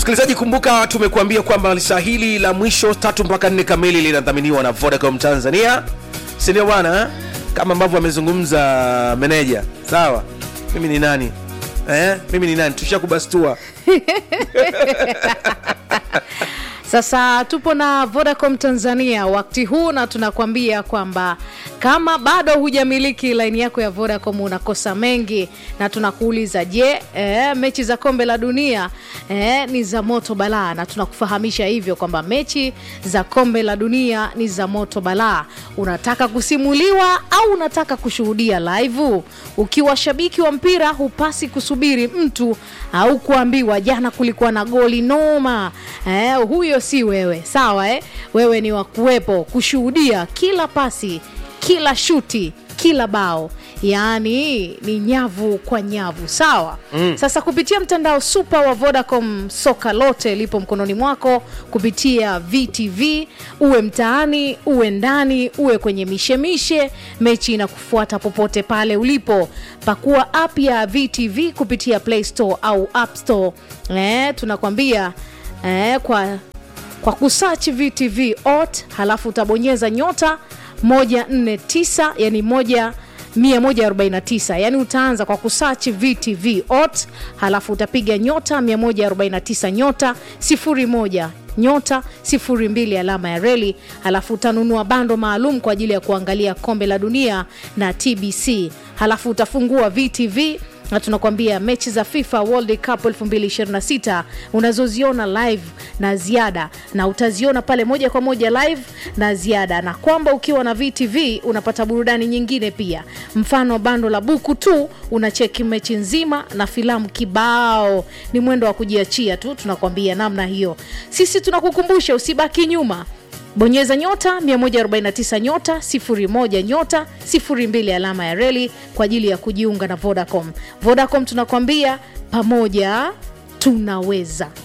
msikilizaji kumbuka tumekuambia kwamba saa hili la mwisho tatu mpaka nne kamili linadhaminiwa na vodacom tanzania sindio bwana eh? kama ambavyo amezungumza meneja sawa mimi ni nani eh? mimi ni nani tushakubastua Sasa tupo na Vodacom Tanzania wakati huu na tunakwambia kwamba kama bado hujamiliki laini yako ya Vodacom unakosa mengi, na tunakuuliza je, eh, mechi za kombe la dunia eh, ni za moto balaa, na tunakufahamisha hivyo kwamba mechi za kombe la dunia ni za moto balaa. Unataka kusimuliwa au unataka kushuhudia live? Ukiwa shabiki wa mpira hupasi kusubiri mtu au kuambiwa jana kulikuwa na goli noma. Eh, huyo si wewe, sawa eh? Wewe ni wa kuwepo kushuhudia kila pasi, kila shuti, kila bao yaani ni nyavu kwa nyavu sawa mm. sasa kupitia mtandao supa wa vodacom soka lote lipo mkononi mwako kupitia vtv uwe mtaani uwe ndani uwe kwenye mishemishe mechi inakufuata popote pale ulipo pakua app ya vtv kupitia play store au app store eh, tunakwambia eh, kwa kwa kusachi vtv ot halafu utabonyeza nyota 149 yani moja 149 yani utaanza kwa kusachi vtv ot halafu utapiga nyota 149 nyota 01 nyota 02 alama ya reli halafu utanunua bando maalum kwa ajili ya kuangalia kombe la dunia na tbc halafu utafungua vtv na tunakwambia mechi za fifa world cup 2026 unazoziona live na ziada na utaziona pale moja kwa moja live na ziada na kwamba ukiwa na vtv unapata burudani nyingine pia mfano bando la buku tu unacheki mechi nzima na filamu kibao ni mwendo wa kujiachia tu tunakwambia namna hiyo sisi tunakukumbusha usibaki nyuma bonyeza nyota 149 nyota 01 nyota 02 alama ya reli kwa ajili ya kujiunga na vodacom vodacom tunakwambia pamoja tunaweza